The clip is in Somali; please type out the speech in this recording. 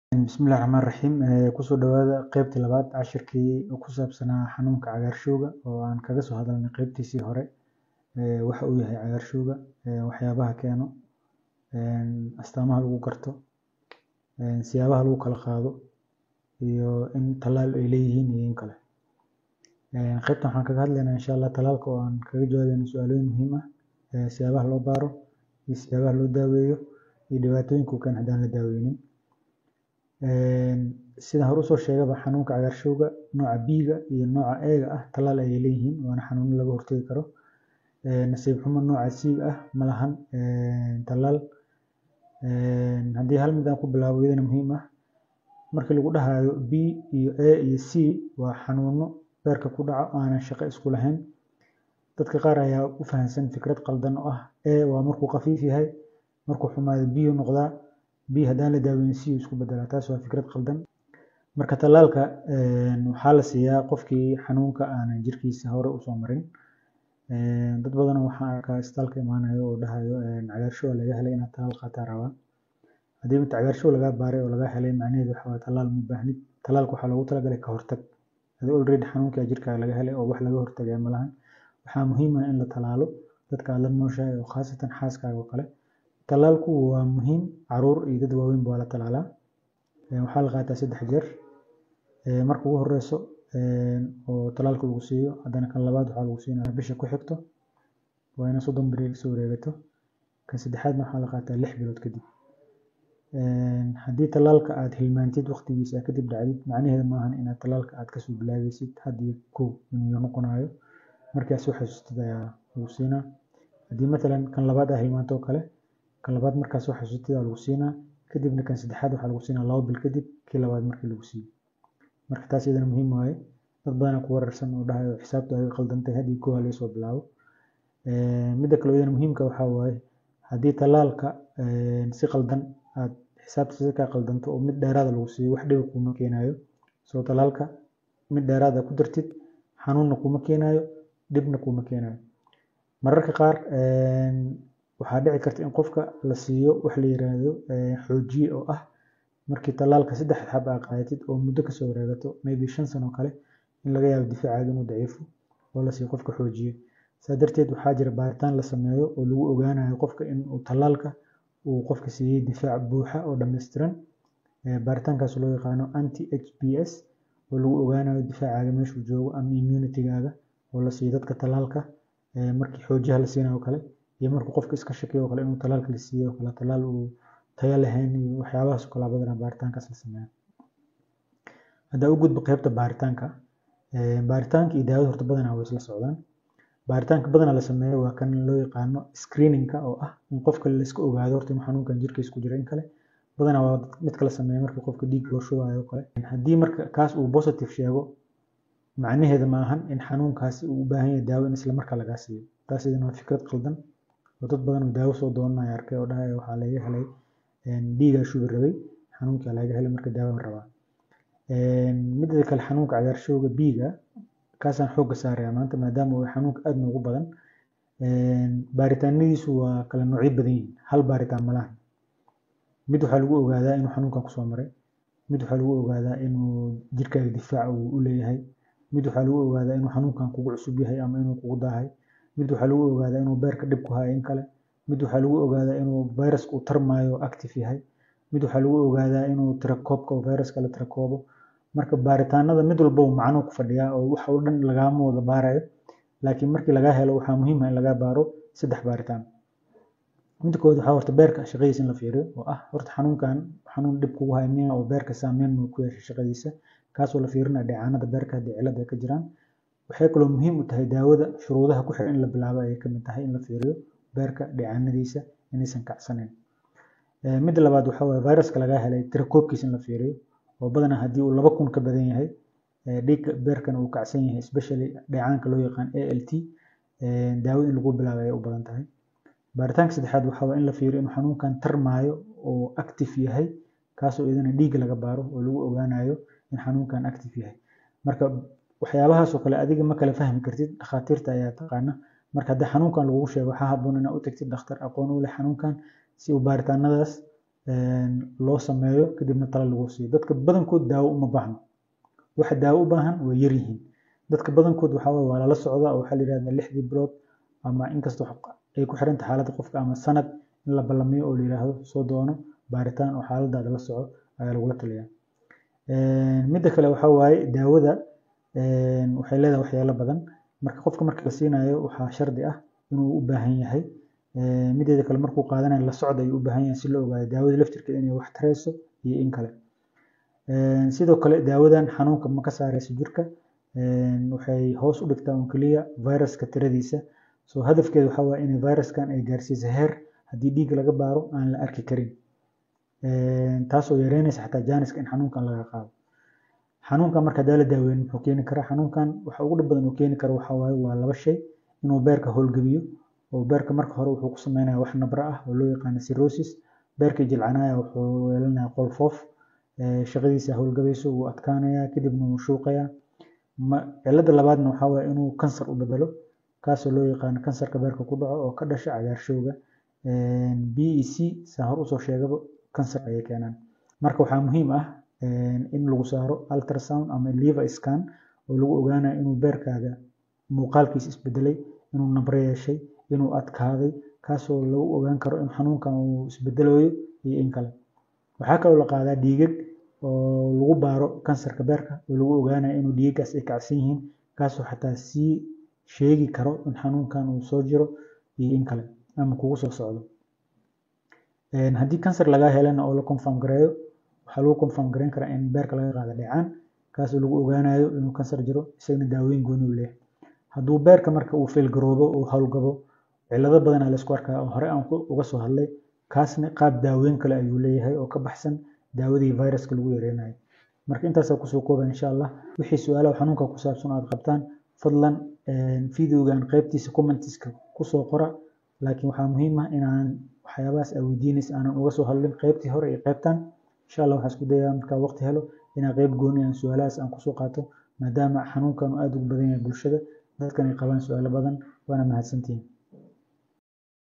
Bismillahi Raxmaani Raxiim kusoo dhawaada qeybtii labaad cashirkii ku saabsanaa xanuunka cagaarshowga oo aan kaga soo hadalnay qeybtiisii hore waxa uu yahay cagaarshowga waxyaabaha keeno astaamaha lagu garto siyaabaha lagu kala qaado iyo in tallaal ay leeyihiin iyo in kale qeybtan waxaan kaga hadlaynaa insha Allah tallaalka oo aan kaga jawaabayno su-aalooyin muhiim ah siyaabaha loo baaro iyo siyaabaha loo daaweeyo iyo dhibaatooyinka uu keeno haddaan la daaweynin sidaan hore usoo sheegaba xanuunka cagaarshowga nooca B-ga iyo nooca A-ga ah tallaal ayay leeyihiin waana xanuuno laga hortagi karo nasiib xumo nooca C-ga ah ma lahan tallaal haddii hal mid aan ku bilaabo iyadana muhiim ah markii lagu dhahayo B iyo A iyo C waa xanuuno beerka ku dhaca oo aanan shaqo isku lahayn dadka qaar ayaa u fahamsan fikrad qaldan oo ah A waa markuu khafiif yahay markuu xumaado B uu noqdaa B haddaan la daaweynin C uu isku bedelaa taas waa fikrad qaldan marka tallaalka waxaa la siiyaa qofkii xanuunka aanan jirkiisa hore usoo marin dad badan waxaan arkaa isbitaalka imaanayo oo dhahayo cagaarshow laga helay inaad tallaal qaataa rabaa haddii mid cagaarshow lagaa baaray oo lagaa helay macnaheedu waxa waaye tallaal ma baahnid tallaalka waxaa loogu talagalay ka hortag adii already xanuunka jirkaaga laga helay oo wax laga hortagaya ma lahan waxaa muhiim ah in la tallaalo dadka aad la nooshahay oo khaasatan xaaskaaga oo kale tallaalku waa muhiim caruur iyo dad waaweynba waa la tallaalaa waxaa la qaataa saddex jeer marka ugu horeyso oo tallaalka lagu siiyo haddana kan labaad waxaa lagu siinaya bisha ku xigto waa ina soddon beri soo wareegato kan saddexaadna waxaa la qaataa lix bilood kadib haddii tallaalka aad hilmaantid waqtigiisa kadib dhacdid macnaheedu maahan inaad tallaalka aad kasoo bilaabaysid had iyo kow inuu noqonayo markii aad soo xasuustid ayaa lagu siinaa haddii matalan kan labaad aad hilmaanto oo kale kan labaad markaad soo xasuustid aa lagu siinaa kadibna kan saddexaad waxaa lagu siinaa labo bil kadib kii labaad markii lagu siiyo marka taas iyadana muhiim waaye dad badanaa ku wararsan oo dhahayo xisaabtu ay qaldantay had iyo kow ha laga soo bilaabo midda kale iyadana muhiimka waxaa waaye haddii tallaalka si qaldan aad xisaabta si kaa qaldanto oo mid dheeraada lagu siiyo wax dhiba kuma keenayo soo tallaalka mid dheeraada ku dartid xanuunna kuma keenayo dhibna kuma keenayo mararka qaar waxaa dhici karta in qofka la siiyo wax la yiraahdo xoojiye oo ah markii tallaalka saddex xab aa qaadatid oo muddo kasoo wareegato maybe shan sano kale in laga yaabo difaacaaga inuu daciifo oo la siiyo qofka xoojiye saa darteed waxaa jira baaritaan la sameeyo oo lagu ogaanayo qofka in uu tallaalka uu qofka siiyey difaac buuxa oo dhammaystiran baaritaankaas loo yaqaano anti h b s oo lagu ogaanayo difaacaaga meeshuu joogo ama immunitygaaga oo la siiyo dadka tallaalka markii xoojiyaha la siinayo kale iyo markuu qofka iska shakiyo oo kale inuu tallaalka la siiyo oo kale tallaal uu tayo lahayn iyo waxyaabahaas oo kale badanaa baaritaankaas la sameeyaa haddaa u gudbo qeybta baaritaanka baaritaanka iyo daawada horta badanaa way isla socdaan baaritaanka badanaa la sameeyo waa kan loo yaqaano screeningka oo ah in qofka layska ogaado horta inuu xanuunkan jirkiisa ku jira in kale badanaa waa midka la sameeyo markii qofka dhiig loo shubayo oo kale haddii marka kaas uu positive sheego macnaheeda ma ahan in xanuunkaasi uu u baahan yahay daawo in isla markaa lagaa siiyo taas iyadana waa fikrad qaldan oo dad badan oo daawo soo doonanayo arkay oo dhahaya waxaa laga helay dhiigaa shubi rabay xanuunkaa laga helay marka daawan rabaa midda kale xanuunka cagaarshowga B-ga kaasaan xoogga saaraya maanta maadaama uu xanuunka aad noogu badan baaritaanadiisu waa kala noocyo badan yihiin hal baaritaan ma lahan mid waxaa lagu ogaadaa inuu xanuunkan kusoo maray mid waxaa lagu ogaadaa inuu jirkaaga difaac uu u leeyahay mid waxaa lagu ogaadaa inuu xanuunkan kugu cusub yahay ama inuu kugu daahay mid waxaa lagu ogaadaa inuu beerka dhib ku hayo in kale mid waxaa lagu ogaadaa inuu fayraska uu tarmayo active yahay mid waxaa lagu ogaadaa inuu tirakoobka oo fayraska la tirakoobo marka baaritaanada mid walba uu macno ku fadhiyaa oo wax oo dhan lagaama wada baarayo laakiin markii lagaa helo waxaa muhiim ah in lagaa baaro saddex baaritaan midda koowaad waxaa horta beerka shaqadiisa in la fiiriyo oo ah horta xanuunkan xanuun dhib kugu haya miya oo beerka saameyn ma ku yeeshay shaqadiisa kaasoo la fiirinayo dheecaanada beerka haddii cilad ay ka jiraan waxay kaloo muhiim u tahay daawada shuruudaha ku xiran in la bilaabo ayay kamid tahay in la fiiriyo beerka dheecaanadiisa inaysan kacsanayn midda labaad waxaa waaye fayraska lagaa helay tirakoobkiisa in la fiiriyo oo badanaa haddii uu laba kun ka badan yahay dhiigga beerkana uu kacsan yahay especially dheecaanka loo yaqaan a l t daawada in lagu bilaabo ayay u badan tahay baaritaanka saddexaad waxaa waa in la fiiriyo inuu xanuunkan tarmaayo oo active yahay kaasoo iyadana dhiigga laga baaro oo lagu ogaanayo in xanuunkan active yahay marka waxyaabahaasoo kale adiga ma kala fahmi kartid dhakhaatiirta ayaa taqaana marka haddii xanuunkan lagugu sheego waxaa habboon inaad u tagtid dhakhtar aqoon u leh xanuunkan si uu baaritaanadaas loo sameeyo kadibna talo lagu siiyo dadka badankood daawo uma baahno waxa daawo u baahan way yar yihiin dadka badankood waxaa waye waa lala socdaa oo waxaa la yidhahdaa lixdii bilood ama inkasta ay ku xiranta xaaladda qofka ama sanad in la ballamiyo oo la yidhaahdo soo doono baaritaan oo xaaladaada la soco ayaa lagula taliyaa midda kale waxaa waaye daawada waxay leedahay waxyaalo badan marka qofka marka la siinayo waxaa shardi ah inuu u baahan yahay mideeda kale markuu qaadanayo la socda ayuu u baahan yahay si loo ogaado daawada laftirkeeda inay wax tarayso iyo in kale sidoo kale daawadan xanuunka ma ka saarayso jirka waxay hoos u dhigtaa un keliya viruska tiradiisa soo hadafkeeda waxaa waaye inay viruskan ay gaarsiiso heer haddii dhiig laga baaro aan la arki karin taasoo yareynaysa xataa jaaniska in xanuunkan laga qaado xanuunkan marka hadaa la daaweyn muxuu keeni karaa xanuunkan waxa ugu dhib badan uu keeni karo waxaa waaye waa laba shay inuu beerka howlgebiyo oo beerka marka hore wuxuu ku sameynaya wax nabra ah oo loo yaqaano cirrhosis beerkii jilcanaya wuxuu yeelanaya qolfoof shaqadiisa howlgabayso wuu adkaanaya kadibna wuu shuuqaya cilada labaadna waxaa waaye inuu kansar u bedelo kaasoo loo yaqaano kansarka beerka ku dhaco oo ka dhasha cagaarshowga b e c saa hor usoo sheegaba kansar ayay keenaan marka waxaa muhiim ah in lagu saaro ultrasound ama liver scan oo lagu ogaanayo inuu beerkaaga muuqaalkiisa isbedelay inuu nabro yeeshay inuu adkaaday kaasoo lagu ogaan karo in xanuunkan uu isbedelayo iyo in kale waxaa kaloo la qaadaa dhiigag oo lagu baaro kansarka beerka oo lagu ogaanayo inuu dhiigagaas ay kacsan yihiin kaasoo xataa sii sheegi karo in xanuunkan uu soo jiro iyo in kale ama kugu soo socdo haddii kansar lagaa helana oo la confirm gareeyo waxaa lagu confirm gareyn karaa in beerka laga qaado dhecaan kaasoo lagu ogaanayo inuu kansar jiro isagana daaweyn gooni u leeyahay hadduu beerka marka uu failgaroobo uu howlgabo cilado badanaa laysku arkaa oo hore aan uga soo hadlay kaasna qaab daaweyn kale ayuu leeyahay oo ka baxsan daawadii viruska lagu yareynayo marka intaasaa kusoo kooba insha allah wixii su-aalaha xanuunka ku saabsan aad qabtaan fadlan videogan qaybtiisa commentiska kusoo qora laakiin waxaa muhiim ah inaan waxyaabahaas aa weydiinaysa aanan uga soo hadlin qaybtii hore iyo qaybtan insha allah waxaan isku dayaa markaa waqti helo inaan qayb gooni aan su-aalahaas aan kusoo qaato maadaama xanuunkan uu aada ugu badan yahay bulshada dadkan ay qabaan su-aalo badan waana mahadsantihiin